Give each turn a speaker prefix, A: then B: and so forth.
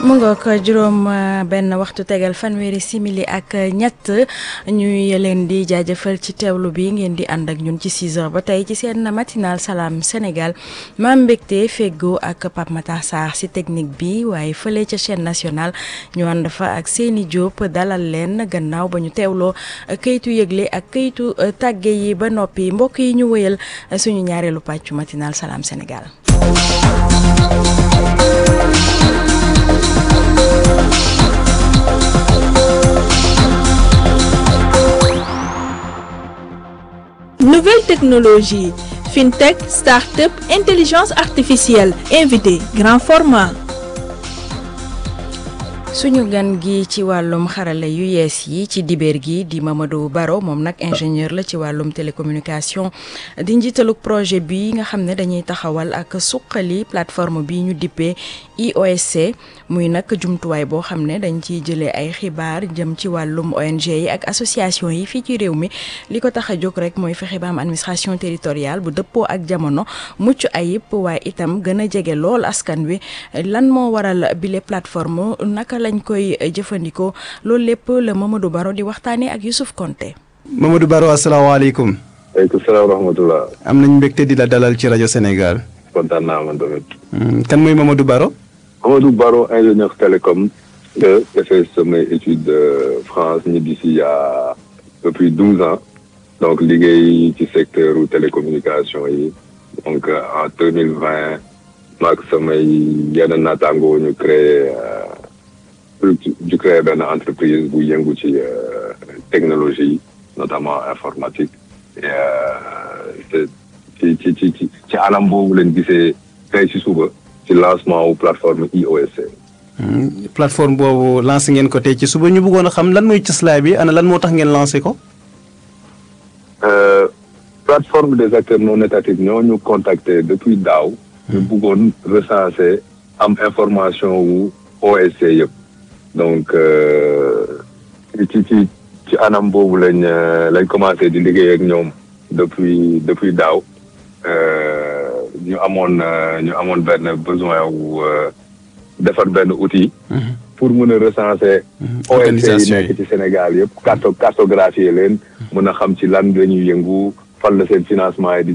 A: mu ngoog juróom benn waxtu tegal fanweeri simili ak ñett ñuy leen di jaajëfal ci teewlu bi ngeen di ànd ak ñun ci 6 heures ba tey ci seen matinal salaam Sénégal maam mbégte feggoo ak Pape Matar Sarr si technique bi waaye fële ca chaîne nationale ñu ànd fa ak Seyni Diop dalal leen gannaaw ba ñu teewloo kayitu yëgle ak kayitu tàgge yi ba noppi mbokk yi ñu wëyal suñu ñaareelu pàccu matinal salaam Sénégal.
B: Nouvelles technologies, fintech, start-up, intelligence artificielle, invité, grand format.
A: suñu gan gi ci wàllum xarala yu yees yi ci dibeer gi di Mamadou Baro moom nag ingénieur la ci wàllum télécommunication di njiitalug projet bi nga xam ne dañuy taxawal ak suqali plateforme bi ñu dippee IOSC muy nag jumtuwaay boo xam ne dañ ciy jëlee ay xibaar jëm ci wàllum ONG yi ak association yi fii ci réew mi li ko tax a jóg rek mooy fexe ba am administration territoriale bu dëppoo ak jamono mucc ayib waaye itam gën a jege lool askan wi lan moo waral bile plateforme naka lañ koy jëfandikoo loolu lépp la Mamadou Baro di waxtaanee ak Youssouf Konté.
C: Mamadou Baro asalaamaaleykum.
D: waaleykum salaam wa rahmatulah.
C: am nañ mbégte di la dalal ci rajo Sénégal.
D: kontaan naa man tamit.
C: kan mooy Mamadou Baro.
D: Mamadou Baro ingénieur télécom. de defee samay étude France ñibbi si y a depuis douze ans. donc liggéey ci secteur télécommunication yi. donc en deux mille vingt maag samay yenn naataangoo ñu créé. du créer benn entreprise bu yëngu ci technologie notamment informatique et ci ci ci ci ci anam boobu leen gisee tey ci suba ci lancement wu plateforme IOSC.
C: plateforme boobu lancé ngeen ko tey ci suba ñu bëggoon a xam lan mooy cëslaay bi ana lan moo tax ngeen lancé ko.
D: plateforme des acteurs non étatiques ñoo ñu contacter depuis daaw. ñu bëggoon recenser am information wu OSC yëpp. donc ci ci ci anam boobu lañ lañ commencé di liggéey ak ñoom depuis depuis daaw ñu amoon ñu amoon benn besoin wu defar benn outil. pour mën a recenser. ONG yi nekk ci Sénégal yëpp carto cartographier leen. mën a xam ci lan la ñuy yëngu fan la seen financement yi di